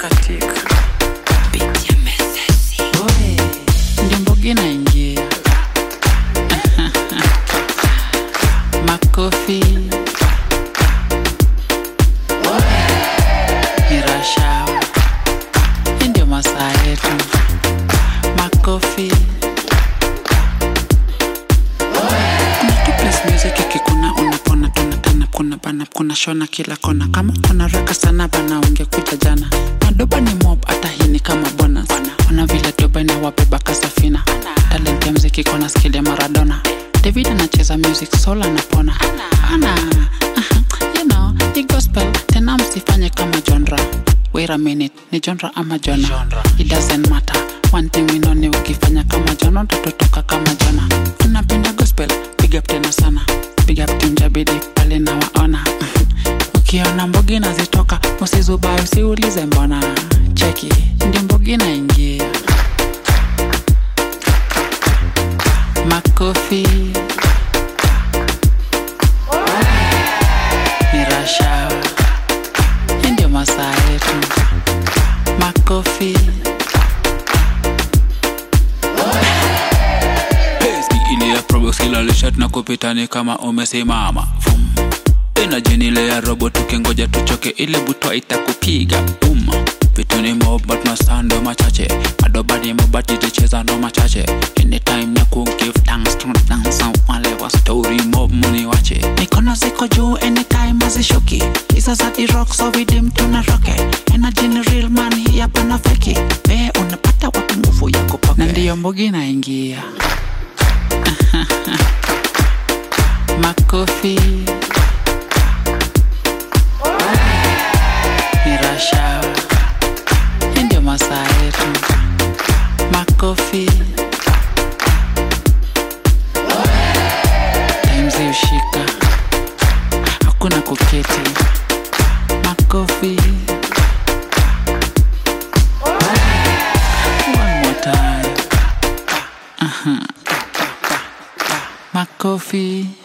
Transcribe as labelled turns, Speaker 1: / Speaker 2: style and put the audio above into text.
Speaker 1: katika ndio mbogi naingia makofi ni rashawa hii ndio masaa yetu makofi kuna tu place music ikikuna unapona tunatana kuna bana kuna shona kila kona kama unaraka sana bana ungekuja jana madoba ni mob hata hii ni kama bonus ona vile doba inawabeba kasafina talent ya mziki kona skill ya maradona david anacheza music soul anapona ana aha, you know ni gospel tena msifanye kama genre wait a minute ni genre ama jona it doesn't matter one thing we know ni ukifanya kama jona utatotoka kama jona unapenda gospel big up tena sana big up tunjabidi pale na waona ukiona mbogi nazitoka usizubai usiulize mbona cheki ndio mbogi naingia makofi ni rashawa hii ndio masaa yetu makofi
Speaker 2: Pesi ile ya probox kila lishat na kupitani kama umesimama Vum. Energy ni ile ya robo tukingoja tuchoke ile butwa itakupiga boom vitu ni mob but masando machache madoba ni mob but iticheza ndo machache anytime ya ku give thanks to dance wale wa story mob muni wache
Speaker 1: mikono ziko juu anytime azishuki isa za the rock so vidim tuna roke energy ni real man hii hapa na feki we unapata wapi nguvu ya kupoke na ndiyo mbogi naingia makofi ni rashawa hii ndio masaa yetu makofi timzi ushika hakuna kuketi makofi one more time Aha. makofi